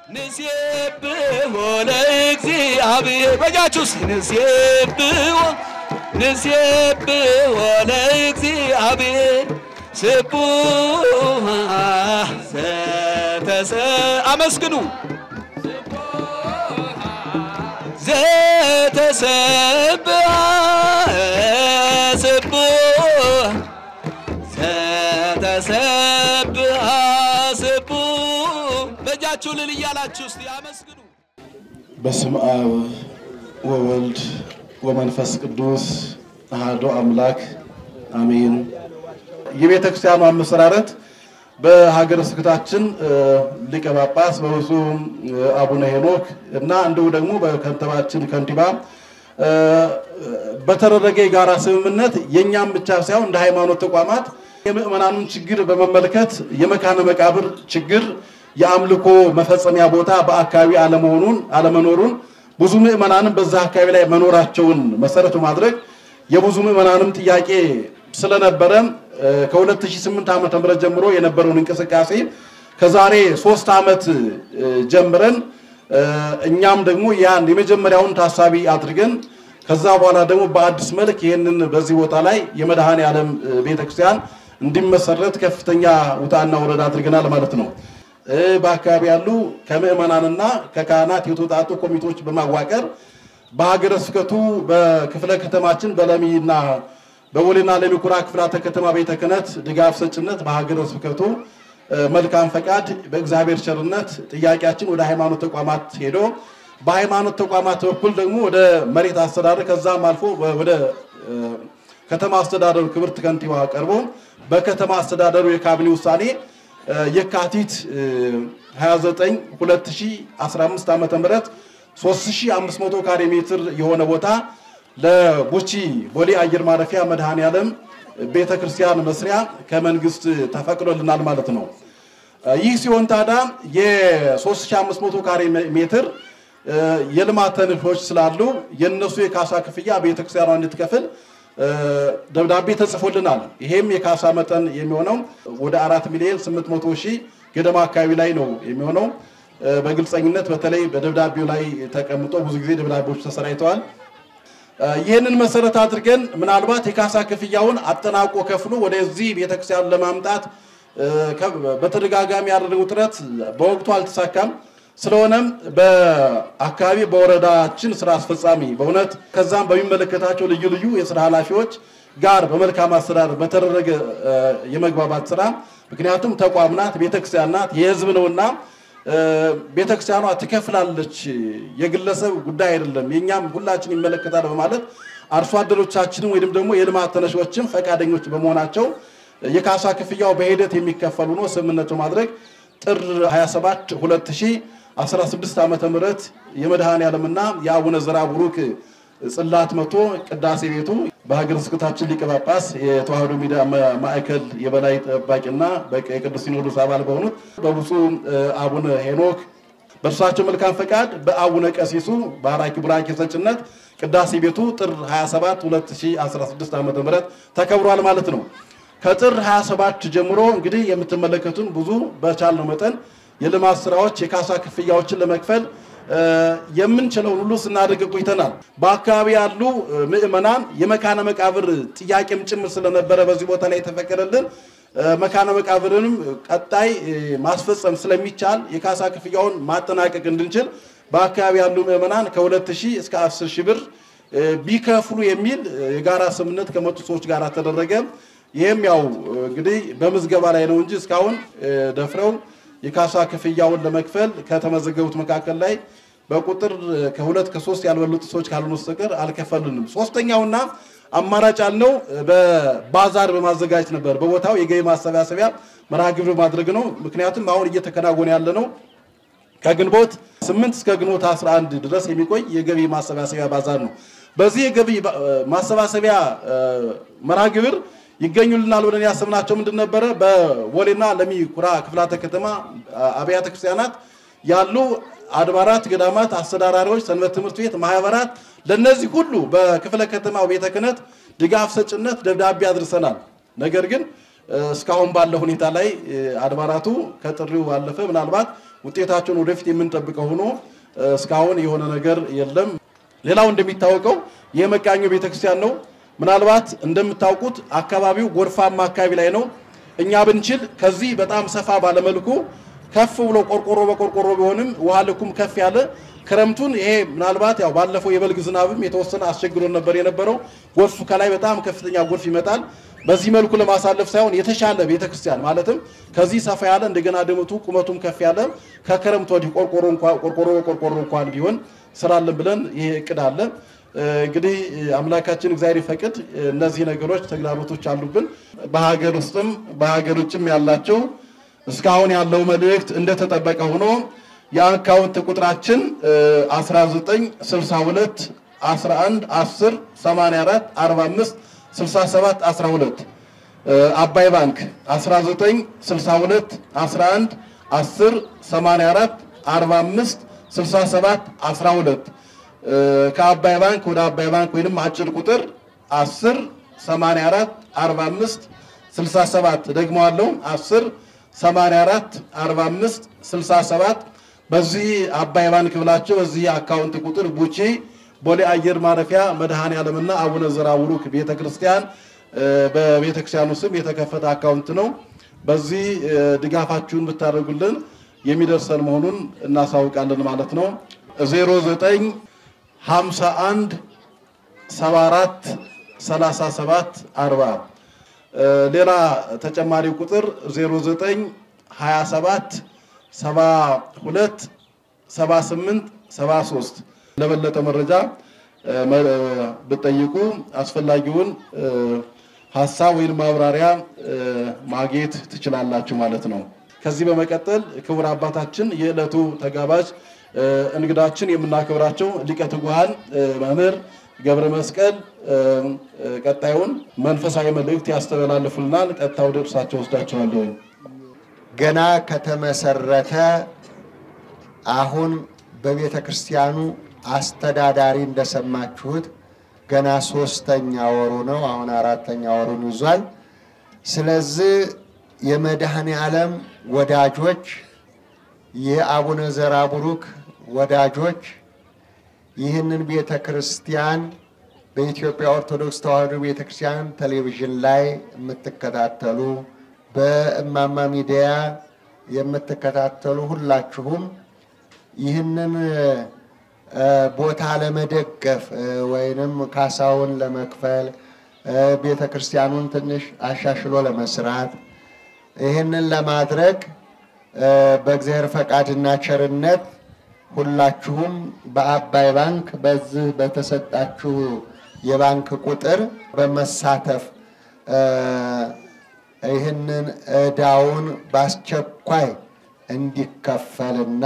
ንሴብሖ ለእግዚአብሔር በጃችሁ እስኪ ንሴብሖ ንሴብሖ ለእግዚአብሔር ስቡሕ ዘተሰ አመስግኑ ዘተሰብሐ ስቡሕ ዘተሰብሐ ስቡሕ በእጃችሁ ልል እያላችሁ እስቲ አመስግኑ። በስም አብ ወወልድ ወመንፈስ ቅዱስ አሐዱ አምላክ አሜን። የቤተ ክርስቲያኑ አመሰራረት በሀገረ ስብከታችን ሊቀ ጳጳስ በብፁዕ አቡነ ሄኖክ እና እንዲሁ ደግሞ በከንቲባችን ከንቲባ በተደረገ የጋራ ስምምነት የእኛም ብቻ ሳይሆን እንደ ሃይማኖት ተቋማት የምዕመናኑን ችግር በመመልከት የመካነ መቃብር ችግር የአምልኮ መፈጸሚያ ቦታ በአካባቢ አለመሆኑን አለመኖሩን ብዙ ምዕመናንም በዛ አካባቢ ላይ መኖራቸውን መሰረት በማድረግ የብዙ ምዕመናንም ጥያቄ ስለነበረ ከ2008 ዓመተ ምህረት ጀምሮ የነበረውን እንቅስቃሴ ከዛሬ ሶስት ዓመት ጀምረን እኛም ደግሞ ያን የመጀመሪያውን ታሳቢ አድርገን ከዛ በኋላ ደግሞ በአዲስ መልክ ይህንን በዚህ ቦታ ላይ የመድኃኔ ዓለም ቤተክርስቲያን እንዲመሰረት ከፍተኛ ውጣና ወረዳ አድርገናል ማለት ነው። በአካባቢ ያሉ ከምዕመናንና ከካህናት የተውጣጡ ኮሚቴዎች በማዋቀር በሀገረ ስብከቱ በክፍለ ከተማችን በለሚና በቦሌና ለሚ ኩራ ክፍላተ ከተማ ቤተ ክህነት ድጋፍ ሰጭነት በሀገረ ስብከቱ መልካም ፈቃድ በእግዚአብሔር ቸርነት ጥያቄያችን ወደ ሃይማኖት ተቋማት ሄዶ በሃይማኖት ተቋማት በኩል ደግሞ ወደ መሬት አስተዳደር ከዛም አልፎ ወደ ከተማ አስተዳደሩ ክብርት ከንቲባ ቀርቦ በከተማ አስተዳደሩ የካቢኔ ውሳኔ የካቲት 29 2015 ዓመተ ምህረት 3500 ካሬ ሜትር የሆነ ቦታ ለቡቺ ቦሌ አየር ማረፊያ መድኃኔ ዓለም ቤተ ክርስቲያን መስሪያ ከመንግስት ተፈቅዶልናል ማለት ነው። ይህ ሲሆን ታዲያ የ3500 ካሬ ሜትር የልማት ተነሾች ስላሉ የነሱ የካሳ ክፍያ ቤተ ክርስቲያኗ እንድትከፍል ደብዳቤ ተጽፎልናል። ይሄም የካሳ መጠን የሚሆነው ወደ አራት ሚሊዮን 800 ሺህ ገደማ አካባቢ ላይ ነው የሚሆነው። በግልጸኝነት በተለይ በደብዳቤው ላይ ተቀምጦ ብዙ ጊዜ ደብዳቤዎች ተሰራይተዋል። ይህንን መሰረት አድርገን ምናልባት የካሳ ክፍያውን አጠናቆ ከፍሎ ወደዚህ ቤተክርስቲያን ለማምጣት በተደጋጋሚ ያደረገው ጥረት በወቅቱ አልተሳካም። ስለሆነም በአካባቢ በወረዳችን ስራ አስፈጻሚ በእውነት ከዛም በሚመለከታቸው ልዩ ልዩ የስራ ኃላፊዎች ጋር በመልካም አስተዳደር በተደረገ የመግባባት ስራ ምክንያቱም ተቋም ናት፣ ቤተክርስቲያን ናት፣ የህዝብ ነውና ቤተክርስቲያኗ ትከፍላለች፣ የግለሰብ ጉዳይ አይደለም፣ የእኛም ሁላችን ይመለከታል በማለት አርሶ አደሮቻችንም ወይም ደግሞ የልማት ተነሾችም ፈቃደኞች በመሆናቸው የካሳ ክፍያው በሂደት የሚከፈሉ ነው ስምምነት በማድረግ ጥር 27 2016 ዓመተ ምህረት የመድኃኔ ዓለምና የአቡነ ዘርዓ ቡሩክ ጽላት መቶ ቅዳሴ ቤቱ በሀገረ ስብከታችን ሊቀ ጳጳስ የተዋህዶ ሚዲያ ማዕከል የበላይ ጠባቂና የቅዱስ ሲኖዶስ አባል በሆኑት በብፁዕ አቡነ ሄኖክ በእርሳቸው መልካም ፈቃድ በአቡነ ቀሲሱ ባራኪ ቡራኬ ሰጭነት ቅዳሴ ቤቱ ጥር 27 2016 ዓ ም ተከብሯል ማለት ነው። ከጥር 27 ጀምሮ እንግዲህ የምትመለከቱን ብዙ በቻልነው መጠን የልማት ስራዎች የካሳ ክፍያዎችን ለመክፈል የምንችለውን ሁሉ ስናደርግ ቆይተናል። በአካባቢ ያሉ ምዕመናን የመካነ መቃብር ጥያቄም ጭምር ስለነበረ በዚህ ቦታ ላይ የተፈቀደልን መካነ መቃብርንም ቀጣይ ማስፈጸም ስለሚቻል የካሳ ክፍያውን ማጠናቀቅ እንድንችል በአካባቢ ያሉ ምዕመናን ከሁለት ሺህ እስከ አስር ሺህ ብር ቢከፍሉ የሚል የጋራ ስምምነት ከመጡ ሰዎች ጋር ተደረገ። ይህም ያው እንግዲህ በምዝገባ ላይ ነው እንጂ እስካሁን ደፍረው የካሳ ክፍያውን ለመክፈል ከተመዘገቡት መካከል ላይ በቁጥር ከሁለት ከሶስት ያልበለጡ ሰዎች ካልሆኑ በስተቀር አልከፈልንም። ሶስተኛውና አማራጭ ያልነው በባዛር በማዘጋጀት ነበር። በቦታው የገቢ ማሰባሰቢያ መርሃ ግብር ማድረግ ነው። ምክንያቱም አሁን እየተከናወነ ያለ ነው ከግንቦት 8 እስከ ግንቦት 11 ድረስ የሚቆይ የገቢ ማሰባሰቢያ ባዛር ነው። በዚህ የገቢ ማሰባሰቢያ መርሃ ግብር ይገኙልናል ብለን ያሰብናቸው ምንድን ነበረ? በቦሌና ለሚ ኩራ ክፍላተ ከተማ አብያተ ክርስቲያናት ያሉ አድባራት፣ ገዳማት አስተዳዳሪዎች፣ ሰንበት ትምህርት ቤት ማህበራት፣ ለነዚህ ሁሉ በክፍለ ከተማው ቤተ ክህነት ድጋፍ ሰጭነት ደብዳቤ አድርሰናል። ነገር ግን እስካሁን ባለው ሁኔታ ላይ አድባራቱ ከጥሪው ባለፈ ምናልባት ውጤታቸውን ወደፊት የምንጠብቀው ሆኖ እስካሁን የሆነ ነገር የለም። ሌላው እንደሚታወቀው የመቃኞ ቤተክርስቲያን ነው። ምናልባት እንደምታውቁት አካባቢው ጎርፋማ አካባቢ ላይ ነው። እኛ ብንችል ከዚህ በጣም ሰፋ ባለመልኩ ከፍ ብሎ ቆርቆሮ በቆርቆሮ ቢሆንም ውሃ ልኩም ከፍ ያለ ክረምቱን ይሄ ምናልባት ያው ባለፈው የበልግ ዝናብም የተወሰነ አስቸግሮን ነበር የነበረው። ጎርፍ ከላይ በጣም ከፍተኛ ጎርፍ ይመጣል። በዚህ መልኩ ለማሳለፍ ሳይሆን የተሻለ ቤተክርስቲያን ማለትም ከዚህ ሰፋ ያለ እንደገና ድምቱ ቁመቱም ከፍ ያለ ከክረምት ወዲህ ቆርቆሮ እንኳን ቆርቆሮ በቆርቆሮ እንኳን ቢሆን ስራለን ብለን ይሄ እቅድ አለ። እንግዲህ አምላካችን እግዚአብሔር ይፈቅድ። እነዚህ ነገሮች ተግዳሮቶች አሉብን። በሀገር ውስጥም በሀገር ውጭም ያላቸው እስካሁን ያለው መልእክት እንደተጠበቀ ሆኖ የአካውንት ቁጥራችን 1962 11 10 84 45 67 12 አባይ ባንክ 1962 11 10 84 45 67 12 ከአባይ ባንክ ወደ አባይ ባንክ ወይንም አጭር ቁጥር 10 84 45 67 ደግሞ አለው 10 84 45 67 በዚህ አባይ ባንክ ብላችሁ በዚህ አካውንት ቁጥር ቡቺ ቦሌ አየር ማረፊያ መድኃኔ ዓለምና አቡነ ዘራ ቡሩክ ቤተክርስቲያን በቤተክርስቲያኑ ስም የተከፈተ አካውንት ነው። በዚህ ድጋፋችሁን ብታደርጉልን የሚደርሰን መሆኑን እናሳውቃለን ማለት ነው። 09 51 74 37 40 ሌላ ተጨማሪ ቁጥር 09 27 72 78 73 ለበለጠ መረጃ ብጠይቁ አስፈላጊውን ሀሳብ ወይም ማብራሪያ ማግኘት ትችላላችሁ ማለት ነው። ከዚህ በመቀጠል ክቡር አባታችን የዕለቱ ተጋባዥ እንግዳችን የምናከብራቸው ሊቀ ትጉሃን መምህር ገብረ መስቀል ቀጣዩን መንፈሳዊ መልእክት ያስተላልፉልናል። ቀጥታ ወደ እርሳቸው ወስዳቸዋለሁ። ገና ከተመሰረተ አሁን በቤተ ክርስቲያኑ አስተዳዳሪ እንደሰማችሁት ገና ሶስተኛ ወሩ ነው። አሁን አራተኛ ወሩን ይዟል። ስለዚህ የመድኃኔ ዓለም ወዳጆች፣ የአቡነ ዘራ ቡሩክ ወዳጆች ይህንን ቤተ ክርስቲያን በኢትዮጵያ ኦርቶዶክስ ተዋሕዶ ቤተ ክርስቲያን ቴሌቪዥን ላይ የምትከታተሉ በእማማ ሚዲያ የምትከታተሉ ሁላችሁም ይህንን ቦታ ለመደገፍ ወይንም ካሳውን ለመክፈል ቤተ ክርስቲያኑን ትንሽ አሻሽሎ ለመስራት ይህንን ለማድረግ በእግዚአብሔር ፈቃድና ቸርነት ሁላችሁም በአባይ ባንክ በዚህ በተሰጣችሁ የባንክ ቁጥር በመሳተፍ ይህንን ዕዳውን በአስቸኳይ እንዲከፈልና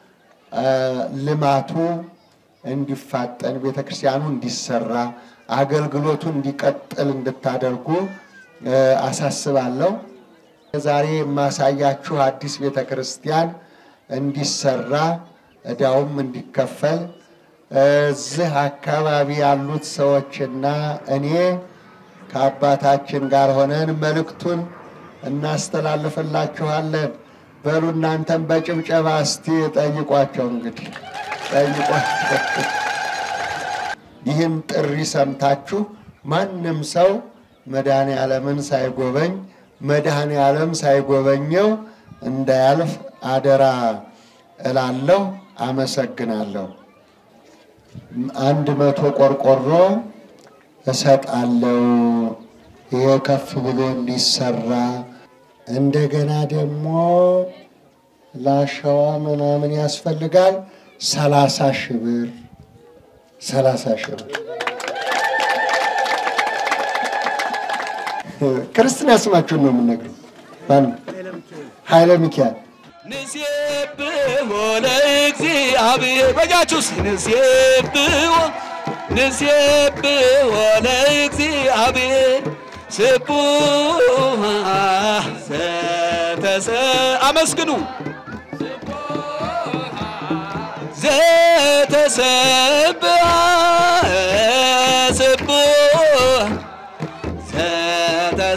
ልማቱ እንዲፋጠን ቤተ ክርስቲያኑ እንዲሰራ አገልግሎቱ እንዲቀጥል እንድታደርጉ አሳስባለሁ። ዛሬ የማሳያችሁ አዲስ ቤተ ክርስቲያን እንዲሰራ ዕዳውም እንዲከፈል እዚህ አካባቢ ያሉት ሰዎችና እኔ ከአባታችን ጋር ሆነን መልእክቱን እናስተላልፍላችኋለን። በሉ እናንተም በጭብጨባ እስቲ ጠይቋቸው። እንግዲህ ጠይቋቸው። ይህን ጥሪ ሰምታችሁ ማንም ሰው መድኃኔ ዓለምን ሳይጎበኝ መድኃኔ ዓለም ሳይጎበኘው እንዳያልፍ አደራ እላለሁ። አመሰግናለሁ። አንድ መቶ ቆርቆሮ እሰጣለሁ። ይሄ ከፍ ብሎ እንዲሰራ እንደገና ደግሞ ላሸዋ ምናምን ያስፈልጋል። ሰላሳ ሺህ ብር ሰላሳ ሺህ ብር ክርስትና ስማችሁን ነው የምነግረው። ማን ኃይለ ሚካኤል ንሴብሖ ለእግዚአብሔር በጃችሁስ ንሴብሖ ንሴብሖ ለእግዚአብሔር ስቡሕ ዘተሰ አመስግኑ ዘተሰብሐ ስቡሕ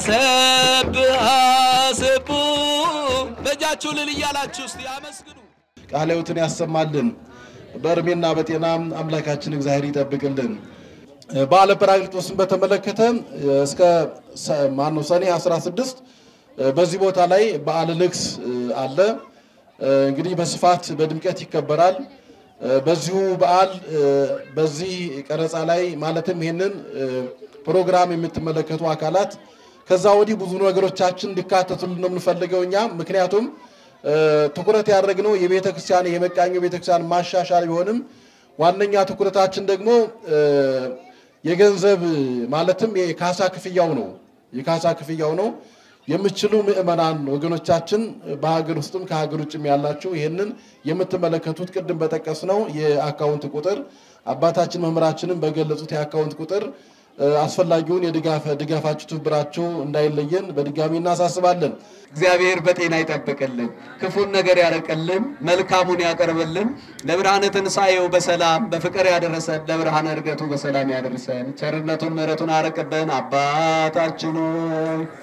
ዘተሰብሐ ስቡሕ በእጃችሁ ልል እያላችሁ እስቲ አመስግኑ። ቃለ ሕይወትን ያሰማልን። በእድሜና በጤና አምላካችን እግዚአብሔር ይጠብቅልን። በዓለ ጰራቅሊጦስን በተመለከተ እስከ ማነው ሰኔ 16 በዚህ ቦታ ላይ በዓለ ንግስ አለ። እንግዲህ በስፋት በድምቀት ይከበራል። በዚሁ በዓል በዚህ ቀረጻ ላይ ማለትም ይህንን ፕሮግራም የምትመለከቱ አካላት ከዛ ወዲህ ብዙ ነገሮቻችን እንዲካተቱልን ነው የምንፈልገው እኛ ምክንያቱም ትኩረት ያደረግነው የቤተ ክርስቲያን የመቃኞ ቤተ ክርስቲያን ማሻሻል ቢሆንም ዋነኛ ትኩረታችን ደግሞ የገንዘብ ማለትም የካሳ ክፍያው ነው። የካሳ ክፍያው ነው። የምችሉ ምዕመናን ወገኖቻችን በሀገር ውስጥም ከሀገር ውጭም ያላችሁ ይህንን የምትመለከቱት ቅድም በጠቀስነው የአካውንት ቁጥር አባታችን መምህራችንም በገለጹት የአካውንት ቁጥር አስፈላጊውን የድጋፍ ድጋፋችሁ ትብብራችሁ እንዳይለየን በድጋሚ እናሳስባለን። እግዚአብሔር በጤና ይጠብቅልን፣ ክፉን ነገር ያረቅልን፣ መልካሙን ያቀርብልን። ለብርሃነ ትንሣኤው በሰላም በፍቅር ያደረሰን፣ ለብርሃነ ዕርገቱ በሰላም ያደርሰን። ቸርነቱን ምሕረቱን አረቅብን። አባታችን ሆይ